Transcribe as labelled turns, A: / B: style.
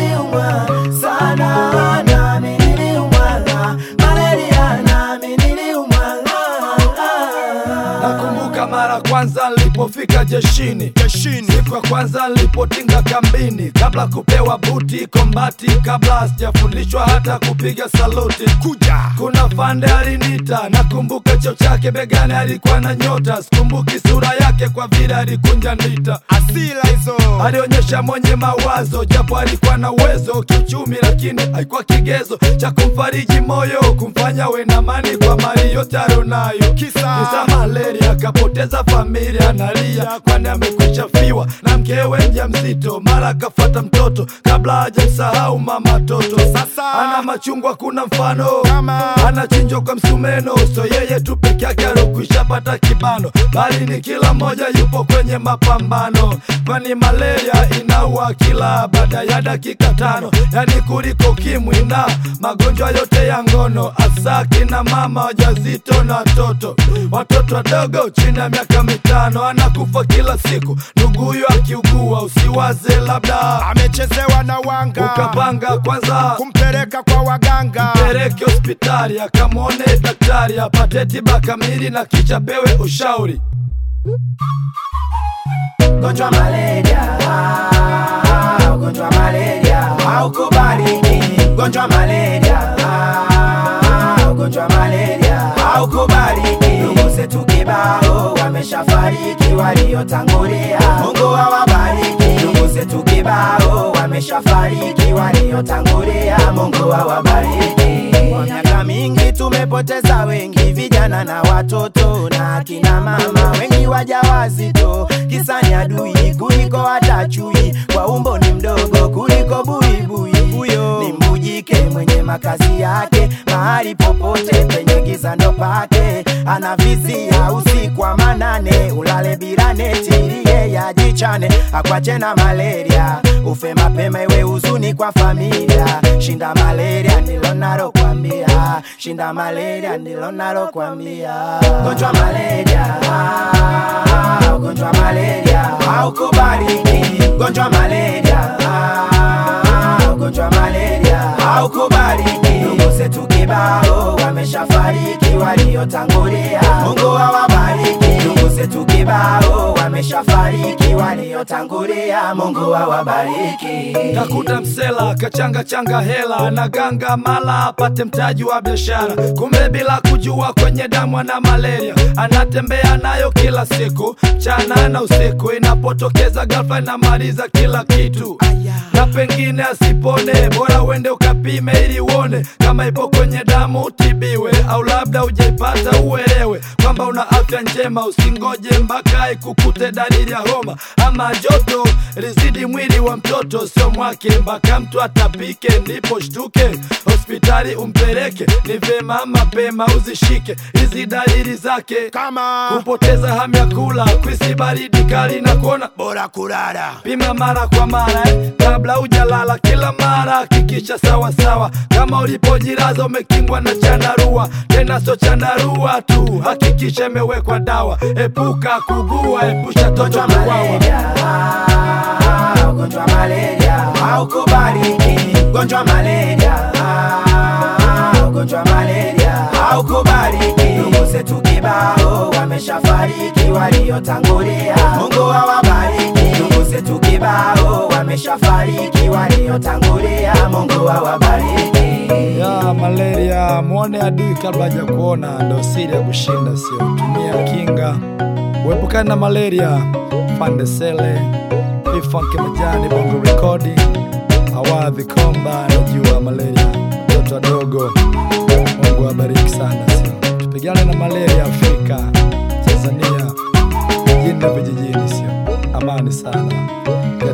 A: niliumwa sana, nami niliumwa malaria, nami niliumwa
B: Nakumbuka mara kwanza nilipofika jeshini
C: jeshini
B: siku ya kwanza nilipotinga kambini, kabla kupewa buti kombati, kabla sijafundishwa hata kupiga saluti.
C: kuja
B: Kuna fande alinita, nakumbuka cheo chake begani, alikuwa na nyota. Sikumbuki sura yake kwa vile alikunja ndita.
C: asila hizo
B: Alionyesha mwenye mawazo, japo alikuwa na uwezo kiuchumi, lakini haikuwa kigezo cha kumfariji moyo, kumfanya we na amani kwa mali yote alionayo.
C: Kisa?
B: Kisa malaria, akapoteza familia, analia kwani amekwisha fiwa na mkewe mjamzito, mara akafata mtoto kabla hajamsahau mama toto.
C: Sasa?
B: ana machungwa, kuna mfano
C: Kama?
B: anachinjwa kwa msumeno, so yeye tu peke yake alokwisha pata kibano, bali ni kila mmoja yupo kwenye mapambano, kwani malaria inaua kila baada ya dakika tano, yani kuliko kimwi na magonjwa yote ya ngono, hasa kina mama wajazito na watoto, watoto wadogo chini ya miaka mitano, anakufa kila siku. Ndugu huyo akiugua, usiwaze labda
C: amechezewa na wanga
B: ukapanga kwanza
C: kumpeleka kwa waganga
B: peleke hospitali akamwone daktari apate tiba kamili na kisha pewe ushauri.
A: Ugonjwa malaria, ah, ugonjwa malaria haukubaliki. Ugonjwa malaria, ah, ugonjwa malaria haukubaliki. Ndugu zetu kibao wameshafariki, waliotangulia Mungu awabariki. Ndugu zetu kibao wameshafariki, waliotangulia Mungu awabariki. Kwa miaka mingi tumepoteza wengi, vijana na watoto na akina mama, wengi wajawazito, kisa ni adui kuliko hata chui, kwa umbo ni mdogo kuliko buibui. Huyo ni mbujike mwenye makazi yake mahali popote penye giza ndo pake, anavizia usiku wa manane, ulale bila neti ili yeye ajichane, akwache na malaria, ufe mapema iwe huzuni kwa familia. Shinda malaria ndilo nalokwambia, shinda malaria ndilo nalokwambia. Gonjwa malaria, ah, ugonjwa malaria haukubaliki. Gonjwa malaria, ah, ugonjwa malaria haukubaliki. Ndugu zetu kibao wameshafariki, waliotangulia Mungu awabariki. Ndugu zetu kibao wameshafariki, waliotangulia Mungu awabariki.
B: Takuta msela kachanga changa hela na ganga mala apate mtaji wa biashara, kumbe bila kujua kwenye damu ana malaria, anatembea nayo kila siku mchana na usiku, inapotokeza ghafla inamaliza kila kitu na pengine asipone, bora uende ukapime ili uone kama ipo kwenye damu utibiwe, au labda ujaipata uelewe kwamba una afya njema. Usingoje mpaka ikukute dalili ya homa ama joto lizidi mwili wa mtoto, sio mwake, mpaka mtu atapike ndipo shtuke hospitali umpeleke. Ni vyema mapema uzishike hizi dalili zake,
C: kama
B: kupoteza hamu ya kula, kwisi baridi kali na kuona
C: bora kulala
B: Pima mara kwa mara eh, kabla hujalala. Kila mara hakikisha sawa sawa, kama ulipojilaza umekingwa na chandarua. Tena sio chandarua tu, hakikisha imewekwa dawa. Epuka kugua, epusha toto
A: Ugonjwa
B: kuwawa.
A: malaria, ah, ugonjwa malaria haukubaliki. Ugonjwa malaria, ah, ugonjwa malaria haukubaliki. Ndugu zetu kibao wameshafariki, waliotangulia Mungu awabariki. Ndugu zetu kibao wameshafariki, waliotangulia Mungu awabariki.
B: ya malaria. Mwone adui kabla hajakuona, ndo siri ya kushinda, sio tumia kinga. Uepukane na malaria. Fandesele ifanke majani bongo rekodi awadhi komba najua malaria watoto wadogo. Mungu awabariki sana, sio tupigane na malaria Afrika, Tanzania, mjini na vijijini, sio amani sana.